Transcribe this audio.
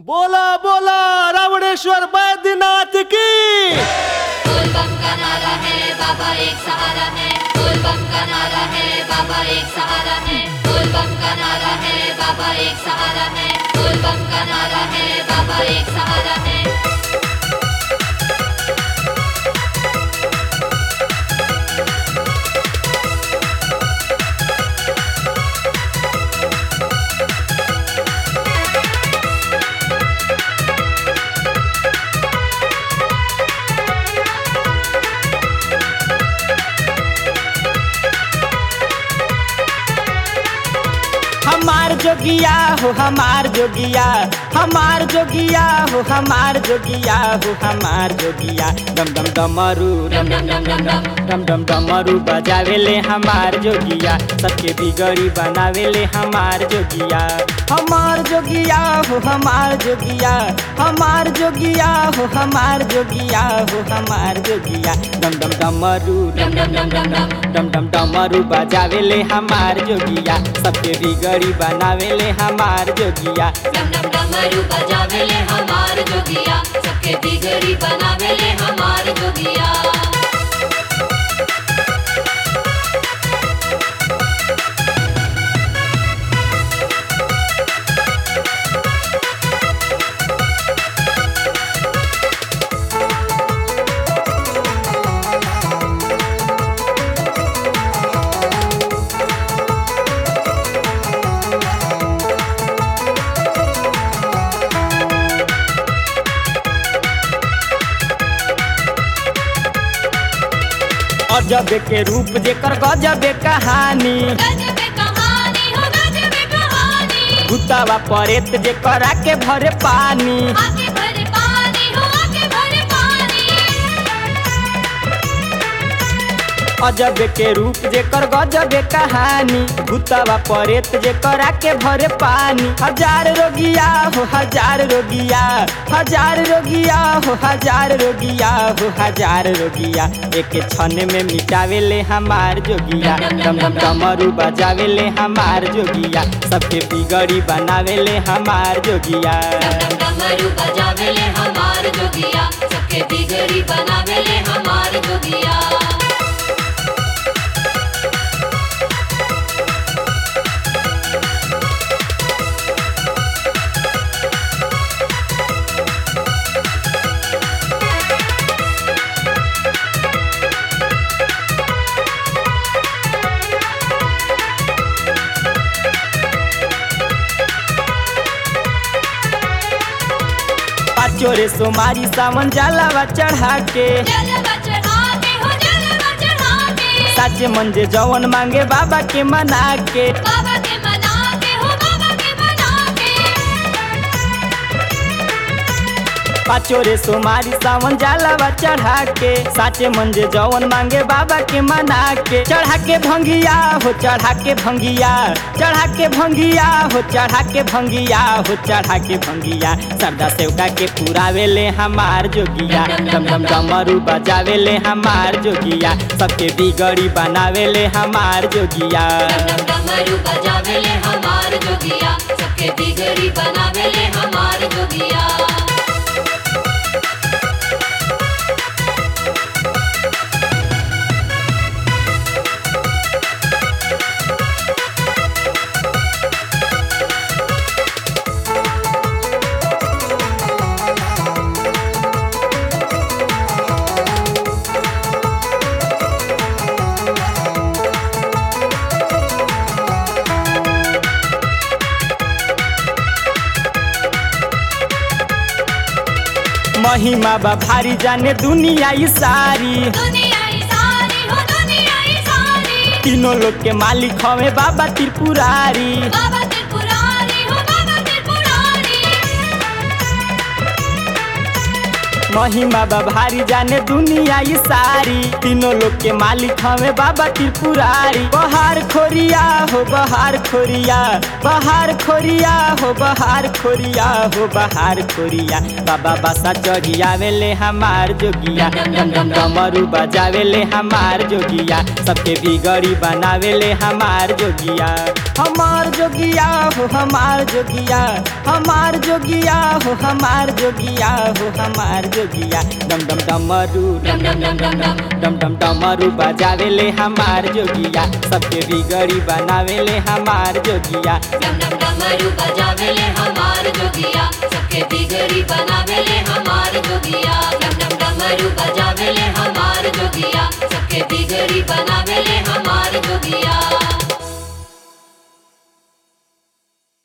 बोला बोला रावणेश्वर बैद्यनाथ की बोल बम का नारा है बाबा एक सहारा है बोल बम का नारा है बाबा एक सहारा है बोल बम का नारा है बाबा एक सहारा है बोल बम का नारा है बाबा एक सहारा है हमार जोगिया हो हमार जोगिया हमार जोगिया हो हमार जोगिया हो हमार जोगिया डम डम डमरू डम डम डम डम डम डम डम डमरू बजावेले हमार जोगिया सबके बिगड़ी बनावेले हमार जोगिया हमार जोगिया हो हमार जोगिया हमार जोगिया हो हमार जोगिया हो हमार जोगिया डम डम डमरू डम डम डम डम डम डम डम डमरू बजावेले हमार जोगिया सबके बिगड़ी बनावेले हमार जोगिया डम डम डमरू बजावेले हमार जोगिया सबके बिगड़ी बनावेले हमार जोगिया अजब के रूप जेकर गजब कहानी गजब कहानी हो गजब कहानी भूतावा परेत जेकर आके भरे पानी आके भरे पानी हो आके भरे पानी अजब के रूप जेकर गजब कहानी भूतावा परेत जेकर आके भरे पानी हजार रोगिया हो हजार रोगिया हजार रोगिया हो हजार रोगिया हो हजार रोगिया एक क्षण में मिटावेले हमार जोगिया डम डम डमरू बजावेले हमार जोगिया सबके बिगड़ी बनावेले हमार जोगिया डम डम डमरू बजावेले हमार जोगिया सबके बिगड़ी बनावेले हमार जोगिया पाचो रे सोमारी सावन जलावा चढ़ा के जलवा चढ़ा के हो जलवा चढ़ा के साचे मंजे जवन मांगे बाबा के मना के बाबा के मना के हो बाबा के मना के पाचो रे सोमारी सावन जलावा चढ़ा के साचे मंजे जवन मांगे बाबा के मना के चढ़ा के भंगिया हो चढ़ा के भंगिया चढ़ा के भंगिया हो चढ़ा के भंगिया हो चढ़ा के भंगिया सरदा सेवका के पुरावेले हमार जोगिया डम डम डमरू बजावेले हमार जोगिया सबके बिगड़ी बनावेले हमार जोगिया डम डम डमरू बजावेले हमार जोगिया सबके बिगड़ी बनावेले हमार जोगिया महिमा बा भारी जाने दुनिया ई सारी दुनिया ही सारी हो दुनिया ही सारी तीनों लोग के मालिक हवे बाबा त्रिपुरारी बाबा त्रिपुरारी हो बाबा त्रिपुरारी महिमा बा भारी जाने दुनिया ई सारी तीनों लोग के मालिक हमें बाबा त्रिपुरारी बहार खोरिया हो बहार खोरिया बहार खोरिया हो बहार खोरिया हो बहार खोरिया बाबा बासा चढ़ियावेले हमार जोगिया डम डम डमरू बजावेले हमार जोगिया सबके बिगड़ी बनावेले हमार जोगिया हमार जोगिया हो हमार जोगिया हमार जोगिया हो हमार जोगिया हो हमार जोगिया डम डम डमरू डम डम डम डम डम डम डम डमरू बजावेले हमार जोगिया सबके बिगड़ी बनावेले हमार जोगिया डम डम डमरू बजावेले हमार जोगिया सबके बिगड़ी बनावेले हमार जोगिया डम डम डमरू बजावेले हमार जोगिया सबके बिगड़ी बनावेले हमार जोगिया